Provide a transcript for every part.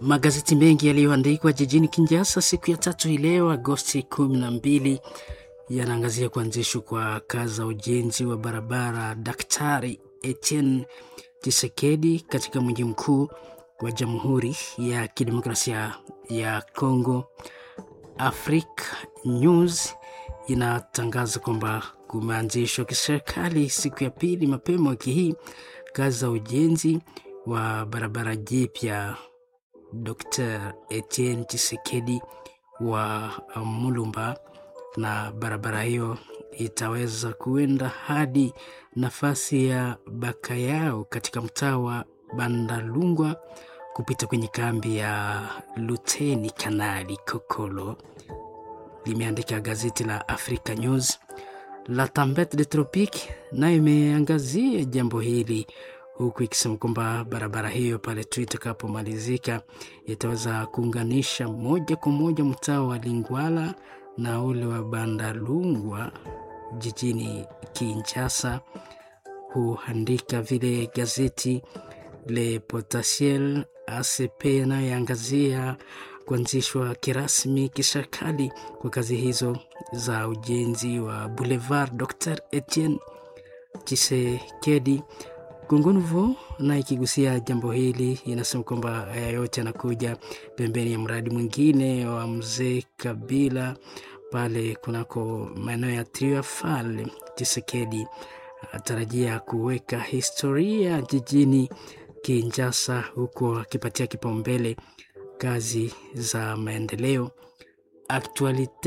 Magazeti mengi yaliyoandikwa jijini Kinshasa siku ya tatu hii leo Agosti kumi na mbili yanaangazia kuanzishwa kwa kazi za ujenzi wa barabara Daktari Etienne Tshisekedi katika mji mkuu wa Jamhuri ya Kidemokrasia ya Kongo. Africa News inatangaza kwamba kumeanzishwa kiserikali siku ya pili mapema wiki hii kazi za ujenzi wa barabara jipya Dr. Etienne Tshisekedi wa Mulumba, na barabara hiyo itaweza kuenda hadi nafasi ya Bakayao katika mtaa wa Bandalungwa kupita kwenye kambi ya Luteni Kanali Kokolo, limeandika gazeti la Africa News. La Tempete de Tropique nayo imeangazia jambo hili huku ikisema kwamba barabara hiyo pale tu itakapomalizika itaweza kuunganisha moja kwa moja mtaa wa Lingwala na ule wa Bandalungwa jijini Kinshasa. Huandika vile gazeti Le Potentiel ACP inayoangazia kuanzishwa kirasmi kiserikali kwa kazi hizo za ujenzi wa Boulevard Dr. Etienne Tshisekedi. Congo Nouveau na ikigusia jambo hili inasema kwamba haya yote yanakuja pembeni ya mradi mwingine wa mzee Kabila pale kunako maeneo ya Triafal. Tshisekedi atarajia kuweka historia jijini Kinshasa, huku akipatia kipaumbele kazi za maendeleo. Actualite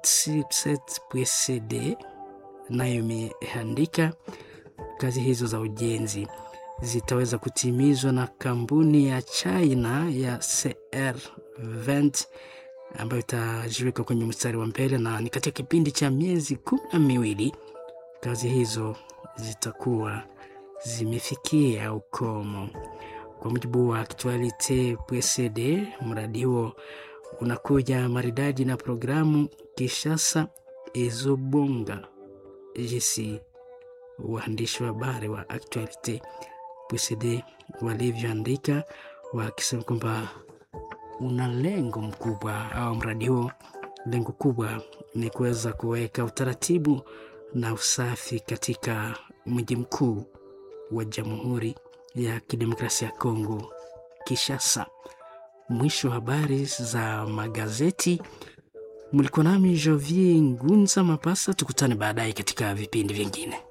777.cd nayo imeandika kazi hizo za ujenzi zitaweza kutimizwa na kampuni ya China ya CR20 ambayo itajiweka kwenye mstari wa mbele, na ni katika kipindi cha miezi kumi na miwili kazi hizo zitakuwa zimefikia ukomo. Kwa mujibu wa Actualite PCD, mradi huo unakuja maridadi na programu Kishasa Ezobonga jinsi waandishi wa habari wa Actualite PCD walivyoandika wakisema kwamba una lengo mkubwa au mradi huo, lengo kubwa ni kuweza kuweka utaratibu na usafi katika mji mkuu wa Jamhuri ya Kidemokrasia ya Kongo, Kinshasa. Mwisho wa habari za magazeti. Mlikuwa nami Jovier Ngunza Mapasa, tukutane baadaye katika vipindi vingine.